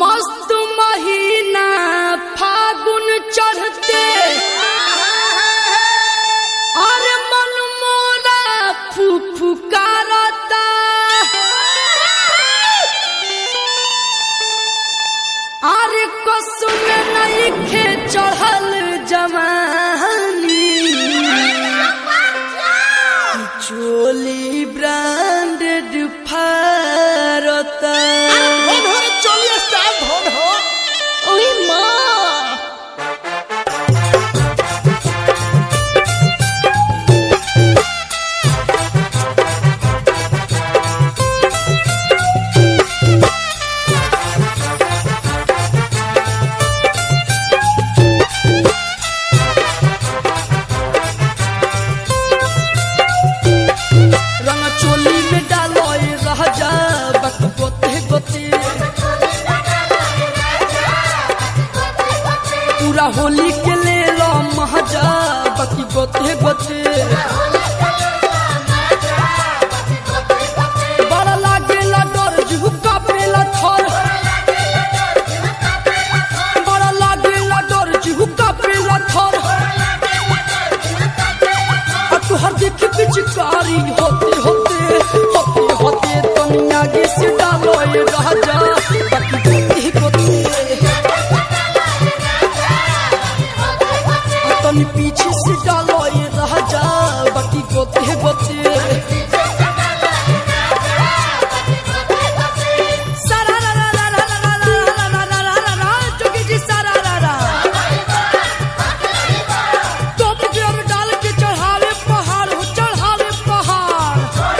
मस्त महीना फागुन चढ़ते अरे मन मोरा फुफुकारता अरे कसुम नहीं खे चढ़ल जवानी चोली ब्रांडेड फारता ধন হরে চলিয়ে স্টার ধন হ ওই মা रंग चोली में डालो रह जा बक गोते गोते पूरा होली के ले लो महजा बकी गोते गोते बड़ा लागेला डर झुका पेला थर बड़ा लागेला डर झुका पेला थर और तुहर देख पिचकारी होते होते होते होते दुनिया की से डालो ये राजा बाकी गोते गोते तनी पीछे से डालो ये राजा बाकी गोते गोते सारा रा रा रा रा रा रा रा रा रा रा रा रा जोगी जी सारा रा रा टोप गियर डाल के चढ़ावे पहाड़ हो चढ़ावे पहाड़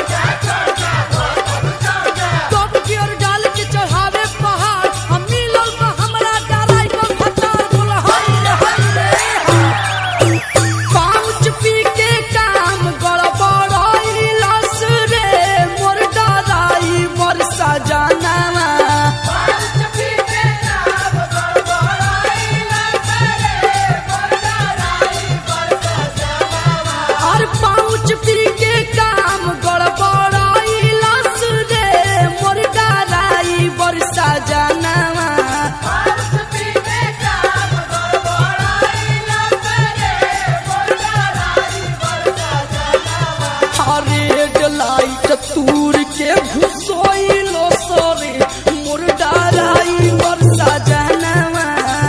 टोप गियर डाल के चढ़ावे पहाड़ हम मिलल बा हमरा डराई को खतर बोला हाय रे हाय रे पाँच पी के काम गड़बड़ाई लस रे मोर डराई मोर सजनावा और पाँच पी के काम गड़बड़ाई लस रे मोर डराई मोर सजनावा रेड लाइट तूर के घुसोइलो सरे मोर डराई मोर सजनावा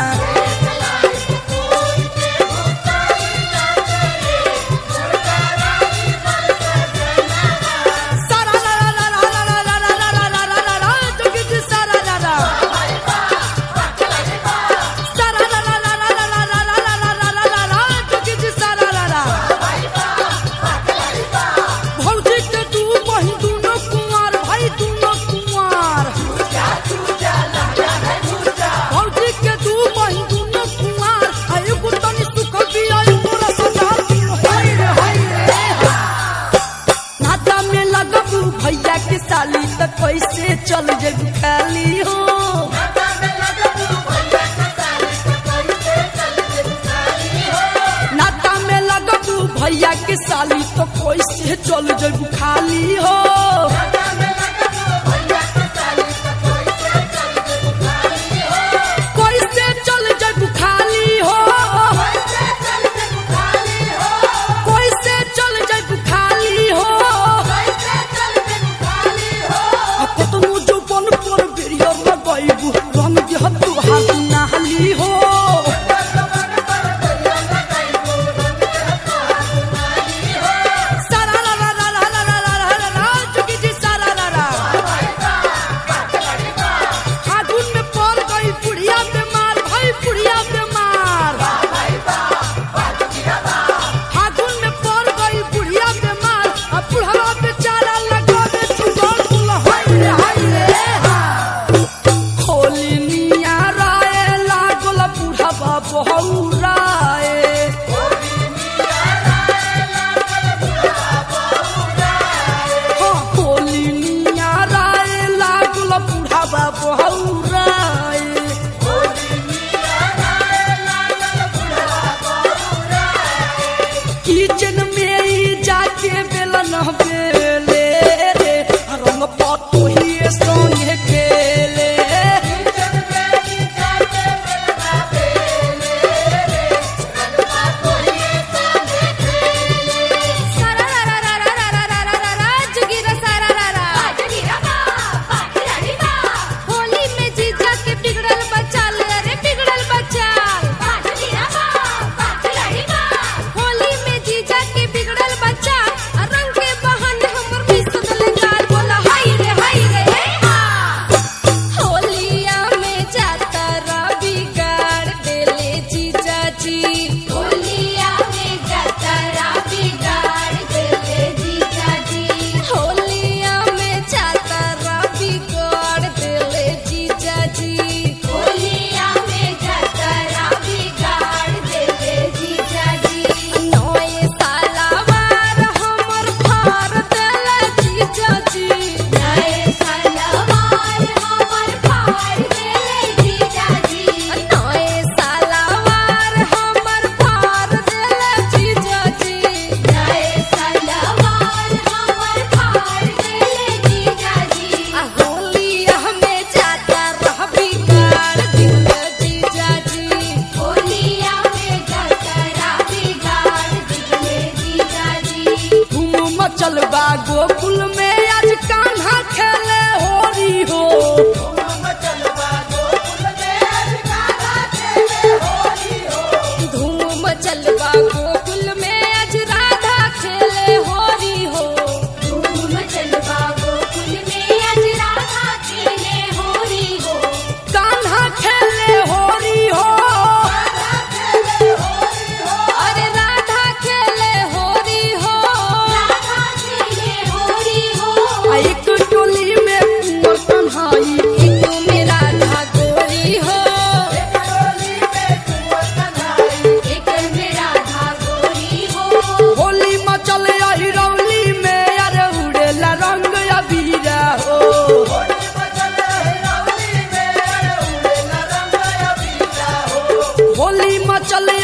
सारा रा रा रा रा रा रा रा रा रा रा रा रा रा जोगी जी सारा रा रा सारा रा रा रा रा रा रा रा रा रा रा रा रा रा जोगी जी सारा रा रा भौजी के दू बहिन दूनो कुंवार भाई दूनो कुंवार भौजी के दू बहिन दूनो कुंवार आयु को तनी सुख भी आयु पूरा सजा हाय रे हाय रे नाता में लगबू भैया के साली त कैसे चल जेबू खाली हो नाता में लगबू भैया के साली तो कैसे चल जेबू खाली हो कैसे चल जेबू खाली हो कैसे चल जेबू खाली हो आ कतनो जौवन पर बेरियर लगाइबू रंग देह तुहार नाली हो सारा रा रा रा रा रा रा रा रा रा रा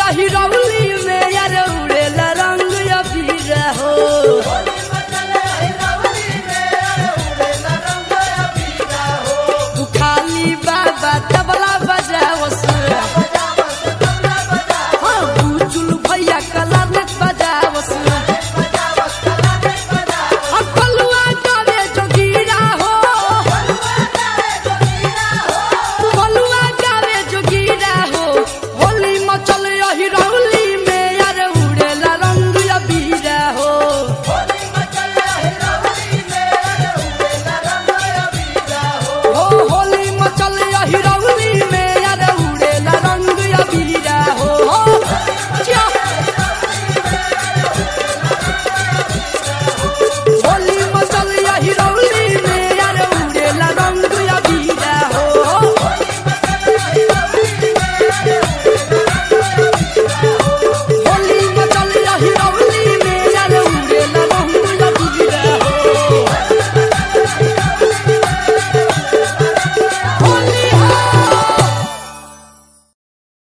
रही रउआ